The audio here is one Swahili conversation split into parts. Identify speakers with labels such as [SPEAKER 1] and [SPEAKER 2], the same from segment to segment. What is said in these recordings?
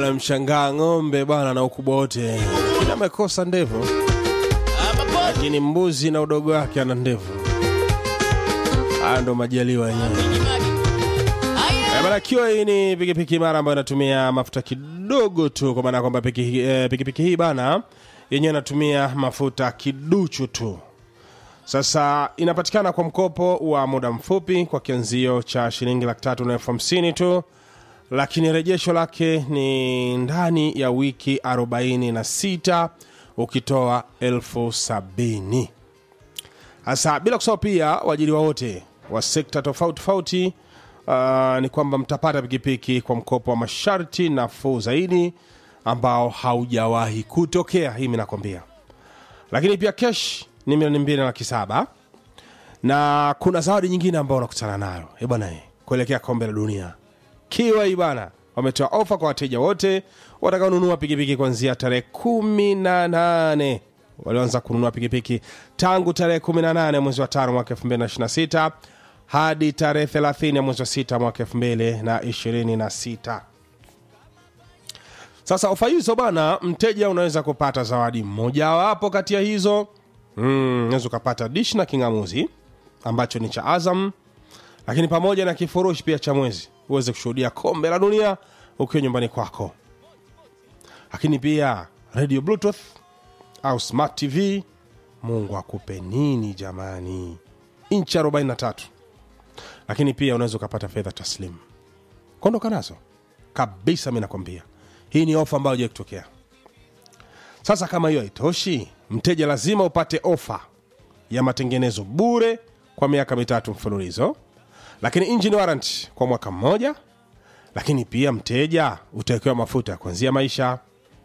[SPEAKER 1] bwana mshangaa ng'ombe bwana na ukubwa wote lakini amekosa ndevu lakini mbuzi na udogo wake ana ndevu haya ndo majaliwa yenyewe Eh, bana kiwa hii ni pikipiki mara ambayo inatumia mafuta kidogo tu kwa maana ya kwamba piki- eh, pikipiki hii bana yenyewe inatumia mafuta kiduchu tu sasa inapatikana kwa mkopo wa muda mfupi kwa kianzio cha shilingi laki tatu na elfu hamsini tu lakini rejesho lake ni ndani ya wiki 46 ukitoa elfu sabini hasa bila kusahau pia waajiriwa wote wa sekta tofauti tofauti uh, ni kwamba mtapata pikipiki kwa mkopo wa masharti nafuu zaidi ambao haujawahi kutokea hii mi nakwambia lakini pia kesh ni milioni mbili na laki saba na kuna zawadi nyingine ambao unakutana nayo Eh bwana eh, kuelekea kombe la dunia kiwa hii bana wametoa ofa kwa wateja wote watakaonunua pikipiki kuanzia tarehe kumi na nane walioanza kununua pikipiki tangu tarehe 18 mwezi wa tano mwaka 2026 hadi tarehe 30 ya mwezi wa sita mwaka 2026 sasa ofa hizo bana mteja unaweza kupata zawadi mmojawapo kati ya hizo mm, unaweza ukapata dish na kingamuzi ambacho ni cha azam lakini pamoja na kifurushi pia cha mwezi uweze kushuhudia kombe la dunia ukiwa nyumbani kwako lakini pia radio bluetooth au smart tv mungu akupe nini jamani inchi 43 lakini pia unaweza ukapata fedha taslimu kuondoka nazo kabisa mi nakwambia hii ni ofa ambayo ja kutokea sasa kama hiyo haitoshi mteja lazima upate ofa ya matengenezo bure kwa miaka mitatu mfululizo lakini engine warranty kwa mwaka mmoja lakini pia mteja utawekewa mafuta ya kuanzia maisha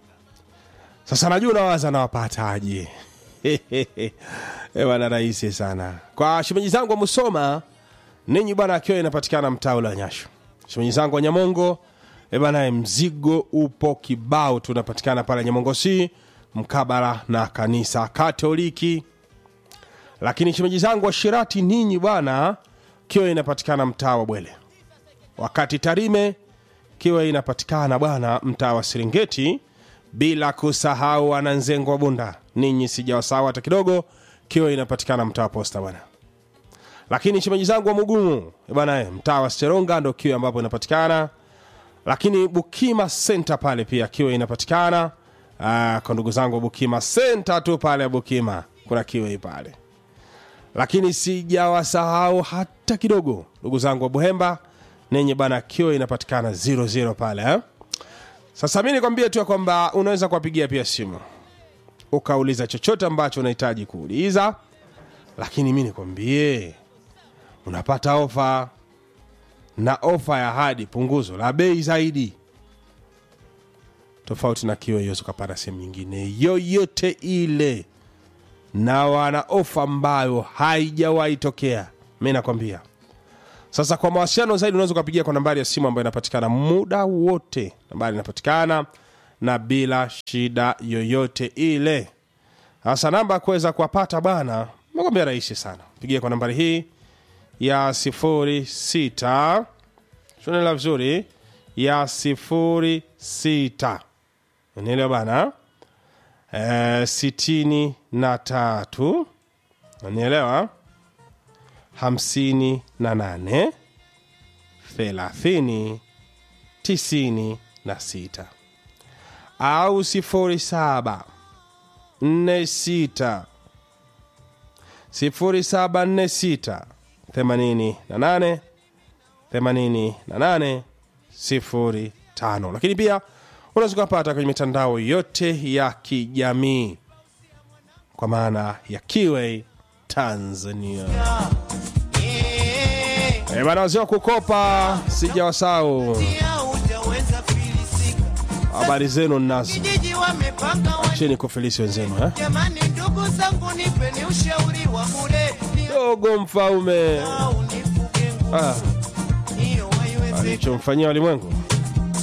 [SPEAKER 1] sasa najua unawaza nawapataje Eh, bwana rahisi sana kwa shemeji zangu wa musoma ninyi bwana akiwa inapatikana mtaa ule wa nyasho shemeji zangu wa nyamongo eh bwana mzigo upo kibao tunapatikana pale nyamongo c mkabala na kanisa katoliki lakini shemeji zangu wa shirati ninyi bwana kiwa inapatikana mtaa wa bwele wakati tarime kiwa inapatikana bwana mtaa wa serengeti bila kusahau wananzengo wa bunda ninyi sijawasahau hata kidogo kiwa inapatikana mtaa wa posta bwana lakini shemeji zangu wa mugumu eh bwana eh, mtaa wa seronga ndo kiwa ambapo inapatikana lakini bukima senta pale pia kiwa inapatikana Ah, kwa ndugu zangu wa bukima senta tu pale bukima kuna kiwa pale lakini sijawasahau hata kidogo ndugu zangu wa buhemba nenye bana kiwa inapatikana 00 pale eh? sasa mi nikwambie tu ya kwamba unaweza kuwapigia pia simu ukauliza chochote ambacho unahitaji kuuliza lakini mi nikwambie unapata ofa na ofa ya hadi punguzo la bei zaidi tofauti na kiwa hiyo ukapata sehemu nyingine yoyote ile na wana ofa ambayo haijawahi tokea mi nakwambia sasa kwa mawasiliano zaidi unaweza ukapigia kwa nambari ya simu ambayo inapatikana muda wote nambari inapatikana na bila shida yoyote ile sasa namba ya kuweza kuwapata bana nakwambia rahisi sana pigia kwa nambari hii ya sifuri sita shunela vizuri ya sifuri sita unaelewa bana eh, sitini na tatu nanielewa hamsini na nane thelathini tisini na sita au sifuri saba nne sita sifuri saba nne sita themanini na nane themanini na nane sifuri tano lakini pia unaweza ukapata kwenye mitandao yote ya kijamii kwa maana ya kiway tanzania Eh, bana wazee wa kukopa sijawasau
[SPEAKER 2] Hujaweza filisika,
[SPEAKER 1] habari zenu nazo
[SPEAKER 2] kijiji wamepanga wa-
[SPEAKER 1] chini kufilisi wenzenu eh?
[SPEAKER 2] Jamani, ndugu zangu, nipeni ushauri wa bure,
[SPEAKER 1] dogo mfaume
[SPEAKER 2] au nifuge nguvu
[SPEAKER 1] ah,
[SPEAKER 2] hiyo haiwezi
[SPEAKER 1] alichomfanyia walimwengu